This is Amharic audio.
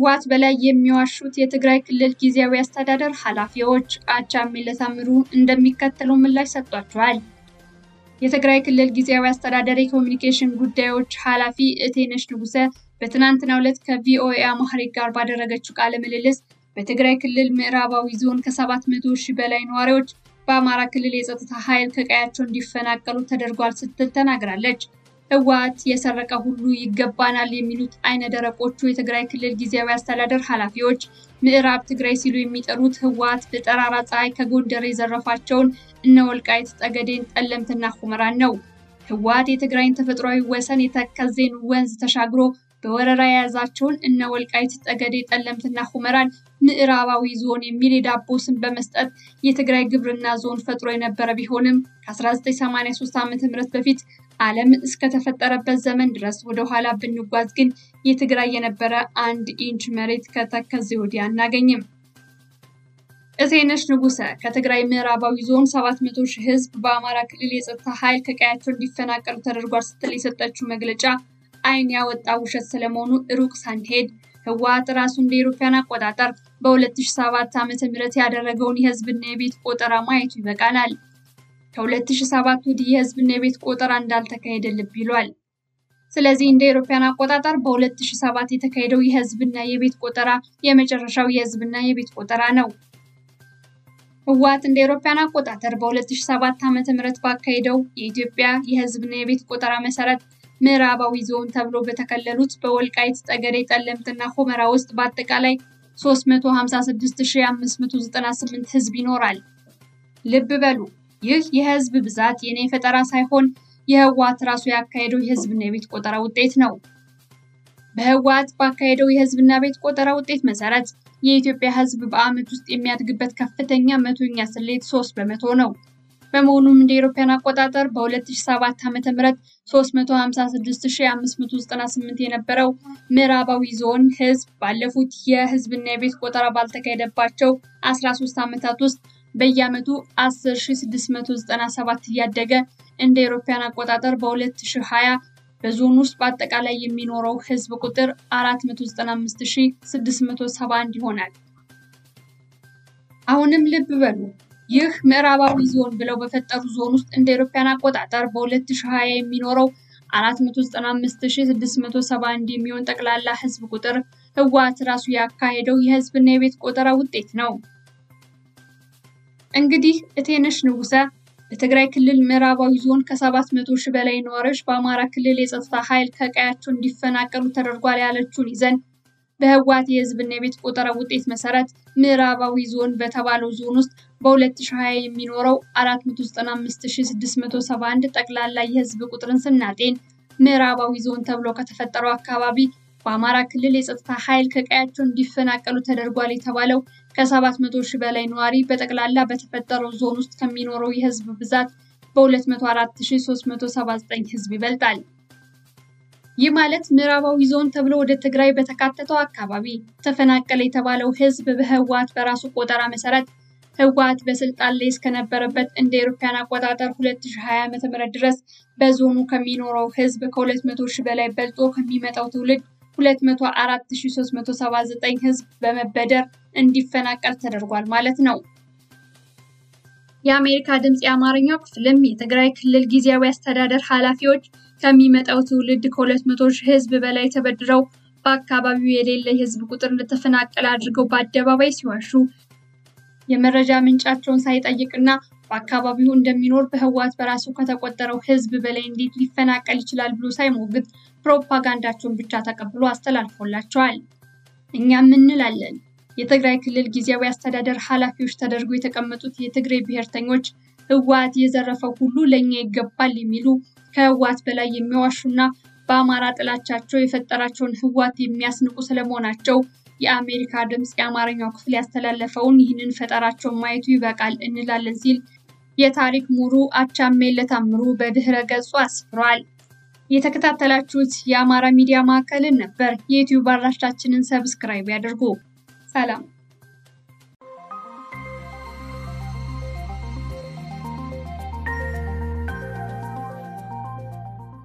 ከህወሓት በላይ የሚዋሹት የትግራይ ክልል ጊዜያዊ አስተዳደር ኃላፊዎች አቻምየለ ታምሩ እንደሚከተለው ምላሽ ሰጥቷቸዋል። የትግራይ ክልል ጊዜያዊ አስተዳደር የኮሚኒኬሽን ጉዳዮች ኃላፊ እቴነሽ ንጉሰ በትናንትናው ዕለት ከቪኦኤ አማርኛ ጋር ባደረገችው ቃለ ምልልስ በትግራይ ክልል ምዕራባዊ ዞን ከ700 ሺህ በላይ ነዋሪዎች በአማራ ክልል የጸጥታ ኃይል ከቀያቸው እንዲፈናቀሉ ተደርጓል ስትል ተናግራለች። ህወሓት የሰረቀ ሁሉ ይገባናል የሚሉት አይነ ደረቆቹ የትግራይ ክልል ጊዜያዊ አስተዳደር ኃላፊዎች ምዕራብ ትግራይ ሲሉ የሚጠሩት ህወሓት በጠራራ ፀሐይ ከጎንደር የዘረፋቸውን እነ ወልቃይት ጠገዴን፣ ጠለምትና ሁመራን ነው። ህወሓት የትግራይን ተፈጥሯዊ ወሰን የተከዜን ወንዝ ተሻግሮ በወረራ የያዛቸውን እነ ወልቃይት ጠገዴ፣ ጠለምትና ሁመራን ምዕራባዊ ዞን የሚል የዳቦ ስም በመስጠት የትግራይ ግብርና ዞን ፈጥሮ የነበረ ቢሆንም ከ1983 ዓ.ም በፊት ዓለም እስከተፈጠረበት ዘመን ድረስ ወደ ኋላ ብንጓዝ ግን የትግራይ የነበረ አንድ ኢንች መሬት ከተከዜ ወዲህ አናገኝም። እቴነሽ ንጉሰ ከትግራይ ምዕራባዊ ዞን 700 ሺህ ህዝብ በአማራ ክልል የጸጥታ ኃይል ከቀያቸው እንዲፈናቀሉ ተደርጓል ስትል የሰጠችው መግለጫ አይን ያወጣ ውሸት ስለመሆኑ ሩቅ ሳንሄድ ህወሓት ራሱ እንደ ኢሮፓያን አቆጣጠር በ2007 ዓ.ም ያደረገውን የህዝብና የቤት ቆጠራ ማየቱ ይበቃናል። ከ2007 ወዲህ የህዝብና የቤት ቆጠራ እንዳልተካሄደ ልብ ይሏል። ስለዚህ እንደ ኢሮፓያን አቆጣጠር በ2007 የተካሄደው የህዝብና የቤት ቆጠራ የመጨረሻው የህዝብና የቤት ቆጠራ ነው። ህወሓት እንደ ኢሮፓያን አቆጣጠር በ2007 ዓ.ም ባካሄደው የኢትዮጵያ የህዝብና የቤት ቆጠራ መሰረት ምዕራባዊ ዞን ተብሎ በተከለሉት በወልቃይት ጠገዴ፣ ጠለምትና ሁመራ ውስጥ በአጠቃላይ 356598 ህዝብ ይኖራል። ልብ በሉ ይህ የህዝብ ብዛት የኔ ፈጠራ ሳይሆን የህወሓት ራሱ ያካሄደው የህዝብና የቤት ቆጠራ ውጤት ነው። በህወሓት ባካሄደው የህዝብና ቤት ቆጠራ ውጤት መሰረት የኢትዮጵያ ህዝብ በዓመት ውስጥ የሚያድግበት ከፍተኛ መቶኛ ስሌት 3 በመቶ ነው። በመሆኑም እንደ አውሮፓውያን አቆጣጠር በ2007 ዓ.ም 356598 የነበረው ምዕራባዊ ዞን ህዝብ ባለፉት የህዝብና የቤት ቆጠራ ባልተካሄደባቸው 13 ዓመታት ውስጥ በየዓመቱ 10697 እያደገ እንደ አውሮፓውያን አቆጣጠር በ2020 በዞን ውስጥ በአጠቃላይ የሚኖረው ህዝብ ቁጥር 495671 ይሆናል። አሁንም ልብ በሉ ይህ ምዕራባዊ ዞን ብለው በፈጠሩ ዞን ውስጥ እንደ አውሮፓውያን አቆጣጠር በ2020 የሚኖረው 495671 የሚሆን ጠቅላላ ህዝብ ቁጥር ህወሓት ራሱ ያካሄደው የህዝብና የቤት ቆጠራ ውጤት ነው። እንግዲህ እቴነሽ ንጉሰ በትግራይ ክልል ምዕራባዊ ዞን ከ700 ሺህ በላይ ነዋሪዎች በአማራ ክልል የጸጥታ ኃይል ከቀያቸው እንዲፈናቀሉ ተደርጓል ያለችውን ይዘን በህወሓት የህዝብና የቤት ቆጠራ ውጤት መሰረት ምዕራባዊ ዞን በተባለው ዞን ውስጥ በ2020 የሚኖረው 495671 ጠቅላላ የህዝብ ቁጥርን ስናጤን ምዕራባዊ ዞን ተብሎ ከተፈጠረው አካባቢ በአማራ ክልል የጸጥታ ኃይል ከቀያቸው እንዲፈናቀሉ ተደርጓል የተባለው ከ700 ሺህ በላይ ነዋሪ በጠቅላላ በተፈጠረው ዞን ውስጥ ከሚኖረው የህዝብ ብዛት በ204379 ህዝብ ይበልጣል። ይህ ማለት ምዕራባዊ ዞን ተብሎ ወደ ትግራይ በተካተተው አካባቢ ተፈናቀለ የተባለው ህዝብ በህወሓት በራሱ ቆጠራ መሰረት ህወሓት በስልጣን ላይ እስከነበረበት እንደ አውሮፓውያን አቆጣጠር 2020 ዓ.ም ድረስ በዞኑ ከሚኖረው ህዝብ ከ200 ሺህ በላይ በልጦ ከሚመጣው ትውልድ 204379 ህዝብ በመበደር እንዲፈናቀል ተደርጓል ማለት ነው። የአሜሪካ ድምፅ የአማርኛው ክፍልም የትግራይ ክልል ጊዜያዊ አስተዳደር ኃላፊዎች ከሚመጣው ትውልድ ከ200 ሺህ ህዝብ በላይ ተበድረው በአካባቢው የሌለ የህዝብ ቁጥር እንደተፈናቀለ አድርገው በአደባባይ ሲዋሹ የመረጃ ምንጫቸውን ሳይጠይቅና በአካባቢው እንደሚኖር በህወሓት በራሱ ከተቆጠረው ህዝብ በላይ እንዴት ሊፈናቀል ይችላል ብሎ ሳይሞግት ፕሮፓጋንዳቸውን ብቻ ተቀብሎ አስተላልፎላቸዋል። እኛም እንላለን የትግራይ ክልል ጊዜያዊ አስተዳደር ኃላፊዎች ተደርጎ የተቀመጡት የትግራይ ብሔርተኞች ህወሓት የዘረፈው ሁሉ ለእኛ ይገባል የሚሉ ከህወሓት በላይ የሚዋሹና በአማራ ጥላቻቸው የፈጠራቸውን ህወሓት የሚያስንቁ ስለመሆናቸው የአሜሪካ ድምፅ የአማርኛው ክፍል ያስተላለፈውን ይህንን ፈጠራቸውን ማየቱ ይበቃል እንላለን ሲል የታሪክ ምሁሩ አቻምየለ ታምሩ በድህረ ገጹ አስፍሯል። የተከታተላችሁት የአማራ ሚዲያ ማዕከልን ነበር። የዩቲዩብ አድራሻችንን ሰብስክራይብ ያድርጉ። ሰላም